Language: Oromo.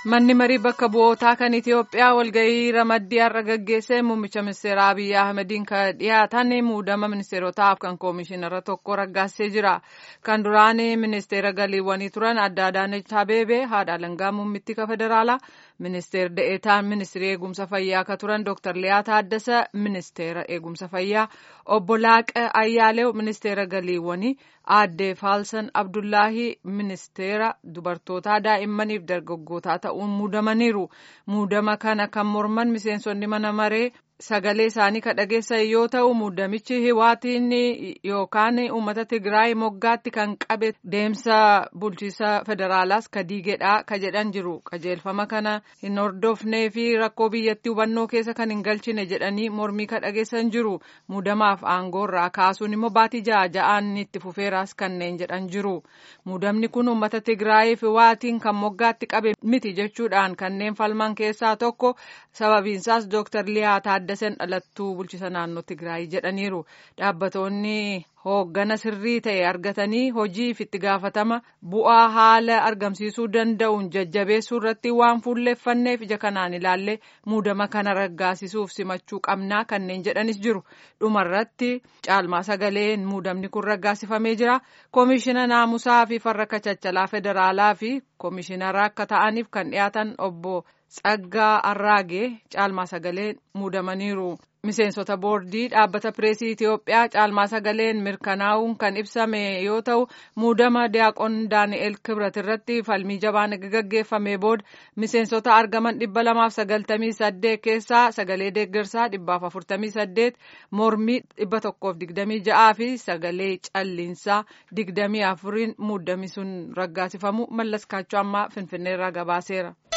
Manni marii bakka bu'ootaa kan Itoophiyaa walgahii ramaddii har'a gaggeesse muummicha ministeeraa Abiyyi Ahmediin kan dhiyaatan muudama ministeerotaaf kan koomishinara tokko raggaasee jira. Kan duraan ministeera galiiwwanii turan adda Adaanech Abeebee haadha alangaa muummittii federaalaa ministeer da'eetaan ministeera eegumsa fayyaa kan turan Dr. Liyaa Taaddasa ministeera eegumsa fayyaa obbo Laaqa Ayyaalew ministeera galiiwwanii aadde Faalsan Abdullaahii ministeera dubartootaa daa'immaniif dargaggootaa ta'uun muudamaniiru. Muudama kana kan morman miseensonni mana maree sagalee isaanii kan dhageessan yoo ta'u muudamichi hiwaatiin yookaan uummata Tigraay moggaatti kan qabe deemsa bulchiisa federaalaas ka diigedha ka jedhan jiru. Qajeelfama kana hin hordofnee fi rakkoo biyyattii hubannoo keessa kan hin galchine jedhanii mormii ka dhageessan jiru. Muudamaaf aangoorraa kaasuun immoo baatii ja'a ja'aan itti fufeeraas kanneen jedhan jiru. Muudamni kun uummata Tigraayiif hiwaatiin kan moggaatti qabe miti jechuudhaan kanneen falman keessaa tokko sababiinsaas Dooktar Liyaa Taaddasan dhalattuu bulchiisa naannoo Tigraay jedhaniiru. Dhaabbatoonni hooggana sirrii ta'e argatanii hojiif itti gaafatama bu'aa haala argamsiisuu danda'uun jajjabeessuu irratti waan fuulleeffanneef ija kanaan ilaalle muudama kana raggaasisuuf simachuu qabnaa kanneen jedhanis jiru. Dhumarratti caalmaa sagaleen muudamni kun raggaasifamee jira. Koomishina naamusaa fi farra kachachalaa federaalaa fi koomishinara akka ta'aniif kan dhiyaatan obbo Tsaggaa Arraagee caalmaa sagaleen muudamaniiru. Miseensota boordii dhaabbata pireesii Itoophiyaa caalmaa sagaleen mirkanaa'uun kan ibsame yoo ta'u muudama diyaaqoon Daani'el Kibrat irratti falmii jabaan gaggeeffame booda miseensota argaman dhibba lamaaf sagaltamii saddeet keessaa sagalee deeggarsaa dhibbaaf afurtamii saddeet mormii dhibba tokkoof digdamii ja'aa fi sagalee calliinsaa digdamii afuriin muudamni sun raggaasifamu mallas kaachoo ammaa finfinneerraa gabaaseera.